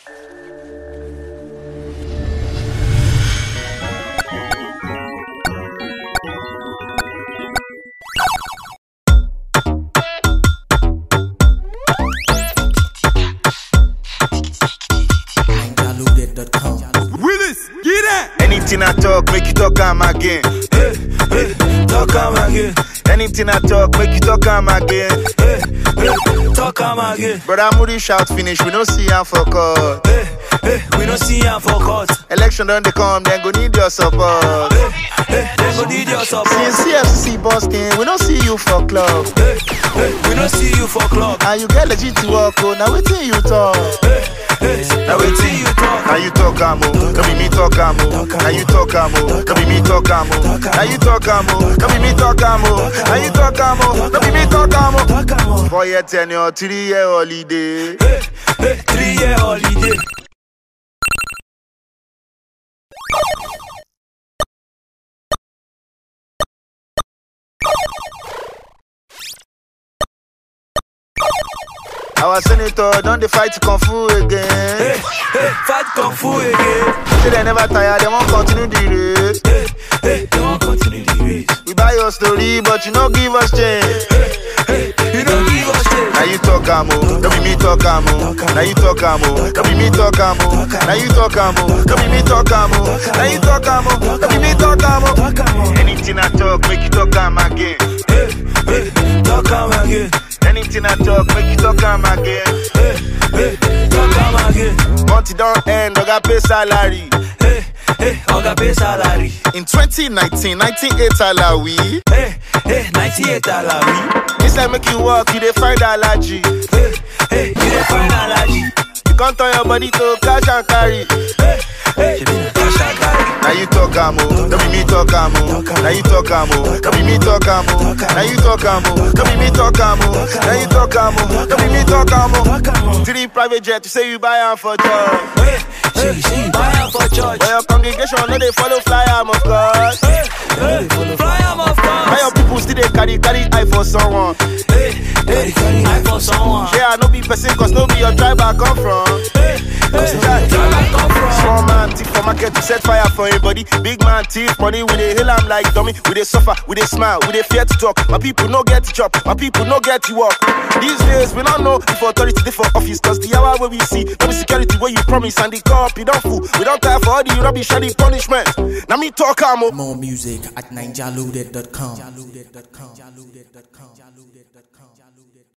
Willis, get that. Anything I talk, make you talk am again. Hey, hey, talk am again. Anything I talk, make you talk am again. Hey, hey, talk am again. Brother Moody shout finish, we don't see am for court. Hey, hey, we don't see am for court. Election done they come, then go need your support. Hey, hey, they go need your support. Since CFC busting, we don't see you for club. Hey, hey, we don't see you for club. And you get legit to work, oh, now waiting you talk. Hey, hey, now wetin you talk? Now you talk am oh, no be me talk am oh. Now you talk am oh, no be me talk am oh. Now you talk am oh, no be me talk am oh. Now you talk am oh, no be me talk am oh. Talk am o. Four year tenure, three year holiday. Hey, hey, three year holiday. Our senator don't they fight kung fu again. Hey, hey, fight kung fu again. Say they never tire, they won't continue the race. Hey, hey, they wan continue the race. We buy your story, but you no give us change. Hey, you don't give us shit. Now you talk am oh, no be me talk am oh. Now you talk am oh, no be me talk am oh. Now you talk am oh, no be me talk am oh. Now you talk am oh, no be me talk am oh. Talk am o. Anything I talk, make you talk am again. Hey, hey, talk am again. Anything I talk, make you talk am again. Hey, hey, talk am again. Month it don't end, I got pay salary. Hey, hey, oga pay salary. In 2019, 98 alawi. Hey, hey, 98 salary. Inside make you walk, you dey find allergy. Hey, hey, you dey find allergy. You can't turn your body to cash and carry. Hey, hey, shebi na cash and carry. Now you talk am oh, no be me talk am oh. Now you talk am oh, no be me talk am oh. Now you talk am oh, no be me talk am oh. Now you talk am oh, no be me talk am oh. Talk am o. Three private jet, you say you buy am for job. Hey, hey, she you buy am for church. But your congregation no dey follow fly am of course. Hey, hey, fly am of Now your course. people still dey carry carry eye for someone. Hey, hey, I for someone. Yeah, I no be person cause no be your tribe I come from. Hey, hey, where I come from? Small man thief for market to set fire for anybody. Big man thief money we dey hail am like dummy. We dey suffer, we dey smile, we dey fear to talk. My people no get to chop, my people no get to work. These days we don't know if authority dey for office cause the hour where we see no be security where you promise and the cop you don't fool. We don't care for all the rubbish and the punishment. Now me talk am oh. More music at ninjaloaded.com.